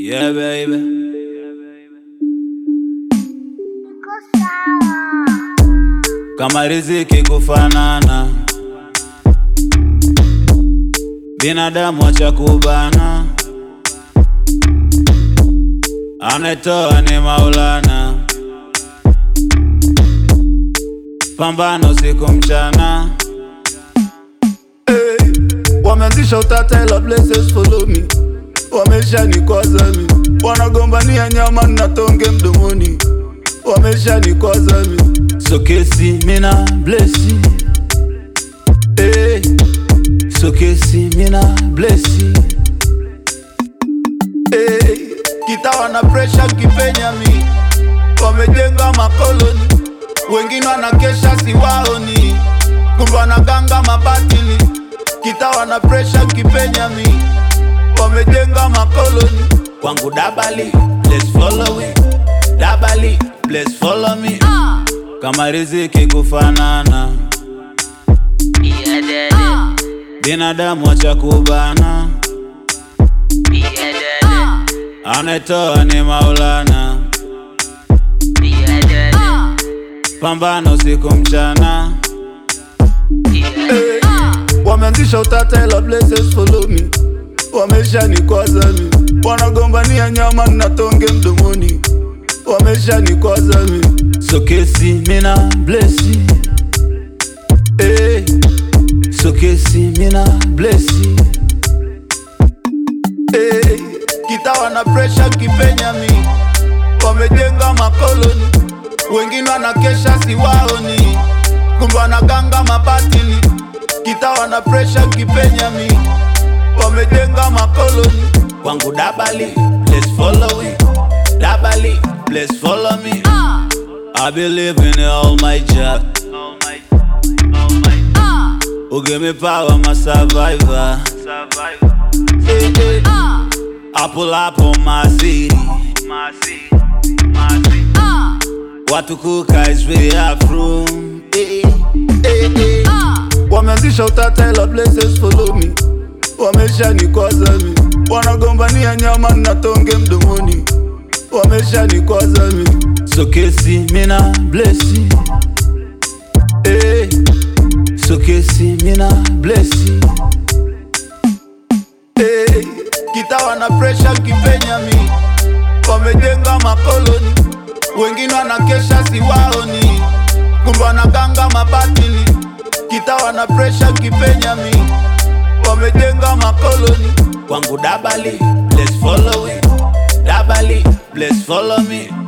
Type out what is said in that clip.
Yeah, baby. Kama riziki kufanana, binadamu wacha kubana, anetoa ni Maulana, pambano usiku mchana. Hey, wameanzisha utata ila blessings follow me, wamesha nikwaza mi, wanagombania nyama na tonge mdomoni, wamesha nikwaza mi. So kesi mina blessi hey. So kesi mina blessi Hey, kitawa na pressure kipenya mi, wamejenga makoloni, wengine wanakesha siwaoni, kumbe wanaganga mabatili. Kitawa na pressure kipenya mi, wamejenga makoloni, kwangu dabali let's follow it dabali let's follow me kama riziki kufanana Yeah, daddy. binadamu wacha kubana Yeah, daddy. anetoa ni Maulana Yeah, daddy. pambano usiku mchana Yeah, hey, wameanzisha utata ila blessings follow me, wamesha nikwaza mi, wanagombania nyama na tonge mdomoni, wamesha nikwaza mi. So kesi mina blessi hey. So kesi mina blessi Hey, kitawa na pressure kipenya mi, wamejenga makoloni, wengine wanakesha siwaoni, kumbe wanaganga mabatili. Kitawa na pressure kipenya mi, wamejenga makoloni, kwangu dabali let's follow it dabali let's follow me I believe in all my job who give me power I'm a survivor hey, hey. I pull up on my city watu kuka is way up room hey, hey, hey. wameanzisha utata ila blessings follow me, wamesha nikwaza mi, wanagombania nyama na tonge mdomoni, wamesha nikwaza mi. So kesi mina blessi hey. So kesi mina blessi Hey, kitawa na pressure kipenya mi, wamejenga makoloni, wengine wanakesha siwaoni, kumbe wanaganga mabatili. Kitawa na pressure kipenya mi, wamejenga makoloni, kwangu dabali let's follow it dabali let's follow me